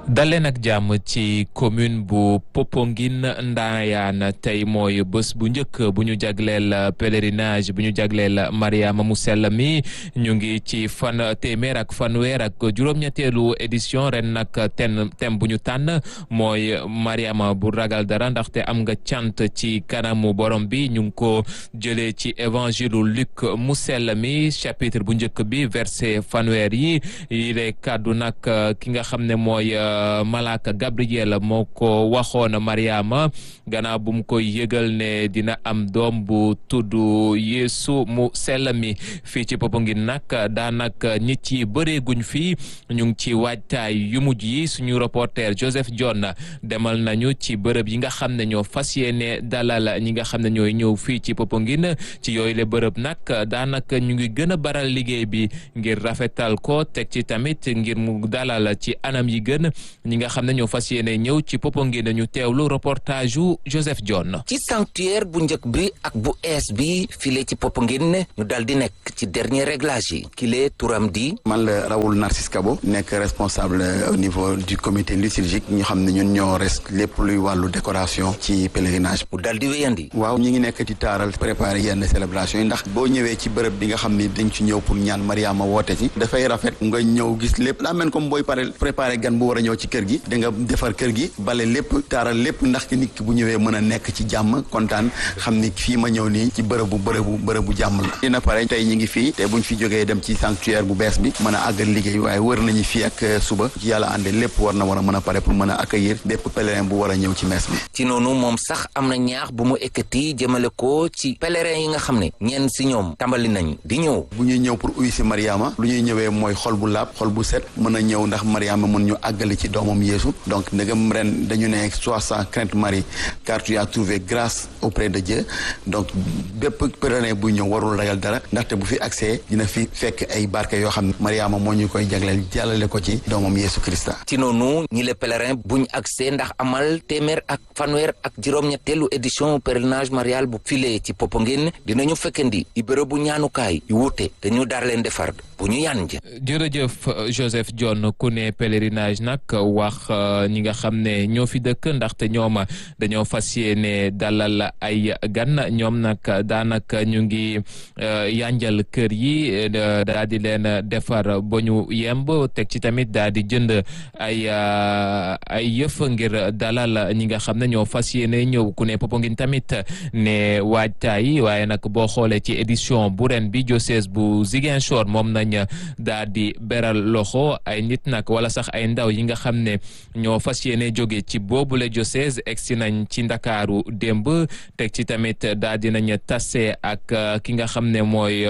daleen ak jàmm ci commune bu Popenguine Ndayane tey mooy bés bu njëkk bu ñu jagleel pèlerinage bu ñu jagleel Mariama mu sell mi ñu ngi ci fan téeméer ak fanweer ak juróom-ñetteelu édition ren nag ten thème bu ñu tànn mooy Mariama bu ragal dara ndaxte am nga cant ci kanamu borom bi ñu ngi ko jëlee ci évangile Luc mu sell mi chapitre bu njëkk bi verset fanweer yi yile kàddu nag ki nga xam ne mooy Malaka Gabriel moo ko waxoon Mariama gannaaw bu mu koy yëgal ne dina am doom bu tudd Yeesu mu sell mi fii ci Popenguine nag daanaka nit yi bëreeguñ fii ñu ngi ci waajtaay yu mujj yi suñu reporter Joseph John demal nañu ci bërëb yi nga xam ne ñoo fas yéene dalal ñi nga xam ne ñooy ñëw fii ci Popenguine ci yooyu le bërëb nag daanaka ñu ngi gën a baral liggéey bi ngir rafetal ko teg ci tamit ngir mu dalal ci anam yi gën ñi nga xam ne ñoo fas yéene ñëw ci Popenguine ñu teewlu reportage yu Joseph John. ci sanctuaire bu njëkk bi ak bu ees bi file ci Popenguine ñu dal di nekk ci dernier réglage yi kile turam di. man la Raoul Narcisse Kabo nekk responsable au niveau du comité liturgique ñu xam ne ñun ñoo res lépp luy wàllu décoration ci pèlerinage. mu dal di wéyandi. waaw ñi ngi nekk di taaral préparer yenn célébration yi ndax boo ñëwee ci bërëb bi nga xam ni dañ ci ñëw pour ñaan Mariama woote ci dafay rafet nga ñëw gis lépp daa mel comme booy pare préparer gan bu war a ñëw ci kër gi da nga defar kër gi bale lépp taaral lépp ndax ki nit ki bu ñëwee mën a nekk ci jàmm kontaan xam ni fii ma ñëw nii ci bërëbu bërëbu bërëbu jàmm la dina pare tey ñi ngi fii te buñ fi jógee dem ci sanctuaire bu bees bi mën a àggal liggéey waaye wër nañu fii ak suba ci yàlla ànde lépp war na war a mën a pare pour mën a accueillir bépp pèlerin bu war a ñëw ci mees bi ci noonu moom sax am na ñaax bu mu ekkati jëmale ko ci pèlerin yi nga xam ne ñenn si ñoom tàmbali nañ di ñëw bu ñuy ñëw pour uy si Mariama lu ñuy ñëwee mooy xol bu laab xol bu set mën a ñëw ndax Mariama mën ñu àggali ci doomam Yeesu donc ndegam ren dañu ne sois sans crainte Marie car tu as trouvé grâce auprès de Dieu donc bépp pèlerin buy ñëw warul ragal dara ndaxte bu fi accès dina fi fekk ay barke yoo xam ne Mariama moo ñu koy jagleel jàllale ko ci doomam Yeesu Christa ci noonu ñi le pèlerin buñ accès ndax amal téeméer ak fanweer ak juróom-ñetteelu édition pèlerinage marial bu file ci Popenguine dinañu fekkandi i bërëb bu ñaanukaay yu wuute te ñu daar leen defar bu ñu yànj jërëjëf Joseph John ku ne pèlerinage nag wax ñi nga xam ne ñoo fi dëkk ndaxte ñoom dañoo fas yéene dalal ay gan ñoom nag daanaka ñu ngi yanjal kër yi daa di leen defar ba ñu yemb teg ci tamit daa di jënd ay ay yëf ngir dalal ñi nga xam ne ñoo fas yéene ñëw ku ne Popenguine tamit ne waajtaay waaye nag boo xoolee ci édition bu ren bi diocèse bu Ziguinchor moom nañ daa di beral loxo ay nit nag wala sax ay ndaw yi nga xam ne ñoo fas yéene jóge ci boobule diocèse egsi nañ ci ndakaaru démb teg ci tamit daa dinañ tase ak ki nga xam ne mooy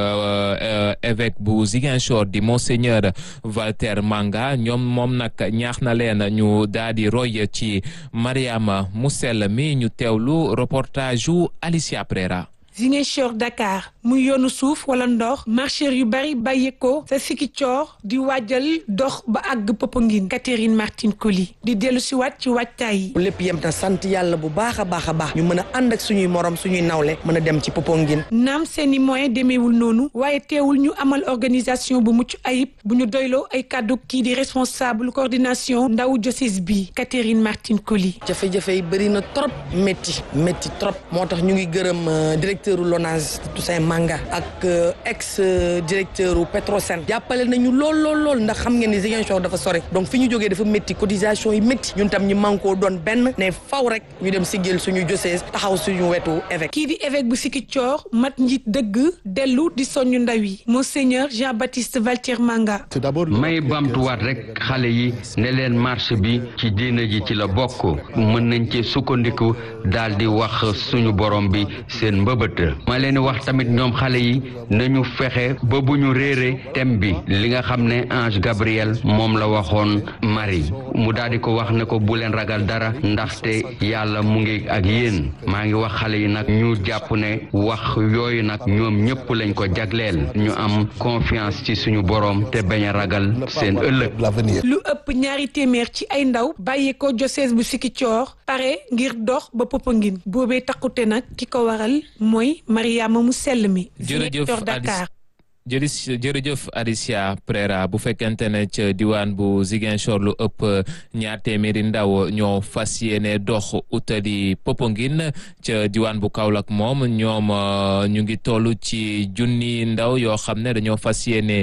évêque bu Ziguinchor di monseigneur Walter Manga ñoom moom nag ñaax na leen ñu daa di roy ci Mariama mu sell mi ñu teewlu reportage yu Alicia Prera Ziguinchor Dakar muy yoonu suuf wala ndox marcheurs yu bari bàyyeekoo sa Sikicoor di waajal dox ba àgg Popenguine Catherine Martine Colly di dellu si waat ci waajtaay yi lépp yem na sant yàlla bu baax a baax a baax ñu mën a ànd ak suñuy morom suñuy nawle mën a dem ci Popenguine naam seeni moyen demeewul noonu waaye teewul ñu amal organisation bu mucc ayib bu ñu doyloo ay kàddu kii di responsable coordination ndaw diocèse bi Catherine Martine Colly jafe-jafe yi bëri na trop métti métti trop moo tax ñu ngi gërëm directeur LONASE Toussaint Manga ak ex directeur Petrosen jàppale nañu lool lool lool ndax xam ngeen ni Ziguinchor dafa sore donc fi ñu jógee dafa métti cotisation yi métti ñun tam ñu mànkoo doon benn ne faw rek ñu dem siggil suñu diocèse taxaw suñu wetu évêque kii di évêque bu Sikicoor mat njiit dëgg dellu di soñu ndaw yi monseigneur Jean-Baptiste Valtier Manga may bamtuwaat rek xale yi ne leen marche bi ci diina ji ci la bokk mën nañ ci sukkandiku daal di wax suñu borom bi seen mbëbët ma leen wax tamit ñoom xale yi nañu fexe ba bu ñu réere thème bi li nga xam ne ange Gabriel moom la waxoon Marie mu daal di ko wax ne ko bu leen ragal dara ndaxte yàlla mu ngi ak yéen maa ngi wax xale yi nag ñu jàpp ne wax yooyu nag ñoom ñëpp lañ ko jagleel ñu am confiance ci suñu borom te bañ a ragal seen ëllëg. lu ëpp ñaari téeméer ci ay ndaw bàyyeekoo diocèse bu Sikicoor pare ngir dox ba Popenguine boobee takkute nag ki ko waral mooy Mariama mu sell mi jërëjëf Dakar jërëjëf jërëjëf Alicia Prera bu fekkente ne ca diwaan bu Ziguinchor lu ëpp ñaar téeméeri ndaw ñoo fas yéene dox utali Popenguine ca diwaan bu Kaolack moom ñoom ñu ngi toll ci junni ndaw yoo xam ne dañoo fas yéene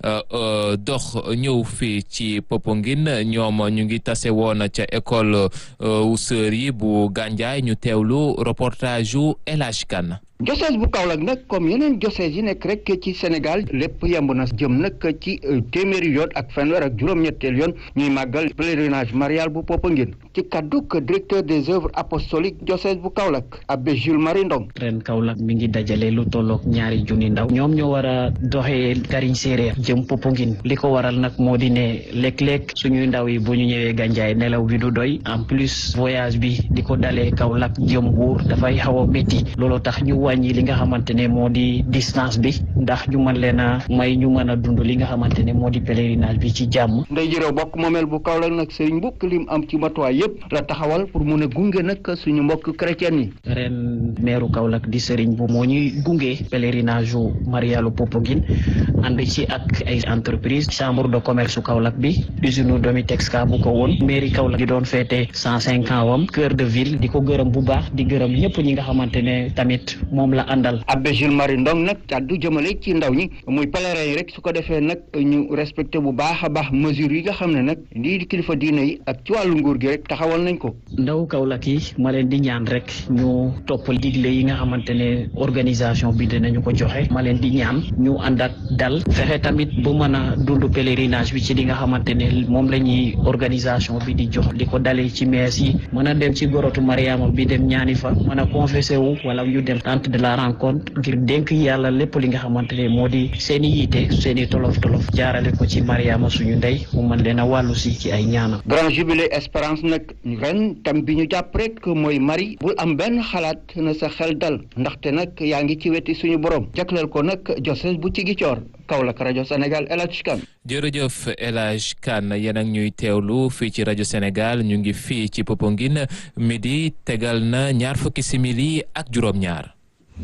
dox ñëw fii ci Popenguine ñoom ñu ngi tase woon ca école wu sœur yi bu Gandiaye ñu teewlu reportage yu El Hadj Kane diocèse bu Kaolack nag comme yeneen diocèse yi nekk rek ci Sénégal lépp yemb na jëm nag ci téeméeri yoon ak fanweer ak juróom-ñetteel yoon ñuy màggal pèlerinage marial bu Popenguine ci kadduk directeur des œuvres apostoliques diocèse bu Kaolack abbé Jules Marie Ndong ren Kaolack mi ngi dajale lu tollook ñaari junni ndaw ñoom ñoo war a doxee Kariñ Séeréer jëm Popenguine li ko waral nag moo di ne léeg-léeg suñuy ndaw yi bu ñu ñëwee Gandiaye nelaw bi du doy en plus voyage bi di ko dalee Kaolack jëm Mbuur dafay xaw a métti loolu tax ñu wàññi li nga xamante ne moo di distance bi ndax ñu mën leen a may ñu mën a dund li nga xamante ne moo di pèlerinage bi ci jàmm. ndey jërëw bokk moomeel bu Kaolack nag Serigne Mboup lim am ci matuwaay yëpp la taxawal pour mun a gunge nag suñu mbokk chrétien yi. ren meeru Kaolack di Serigne bu moo ñuy gunge pèlerinage yu Marialu Popenguine ànd ci ak ay entreprise chambre de commerce Kaolack bi usine Domitexka bu ko woon mairie Kaolack di doon féete cent cinq ans wam cœur de ville di ko gërëm bu baax di gërëm ñëpp ñi nga xamante ne tamit moom la àndal. abbé Jules Marie Ndong nag kàddu jëmale ci ndaw ñi muy pèlerin yi rek su ko defee nag ñu respecté bu baax a baax mesures yi nga xam ne nag lii di kilifa diine yi ak ci wàllu nguur gi rek taxawal nañ ko. ndaw Kaolack yi ma leen di ñaan rek ñu topp digle yi nga xamante ne organisation bi dinañu ko joxe ma leen di ñaan ñu ànd ak dal fexe tamit bu mën a dund pèlerinage bi ci li nga xamante ne moom la ñuy organisation bi di jox di ko dalee ci mees yi mën a dem ci gorotu Mariama bi dem ñaani fa mën a confessé wu wala ñu dem tente de la rencontre ngir dénk yàlla lépp li nga xamante ne moo di seen i yiite seen i tolof tolof jaarale ko ci Mariama suñu ndey mu mën leen a wàllu si ci ay ñaanam. grand jubilé espérance nag ren tam bi ñu jàpp rek mooy Marie bul am benn xalaat na sa xel dal ndaxte nag yaa ngi ci weti suñu borom jagleel ko nag diocèse bu Ziguinchor Kaolack rajo Sénégal El Hadj Kane jërëjëf El Hadj Kane yéen ak ñuy teewlu fii ci rajo Sénégal ñu ngi fii ci Popenguine midi tegal na ñaar fukki simili ak juróom-ñaar.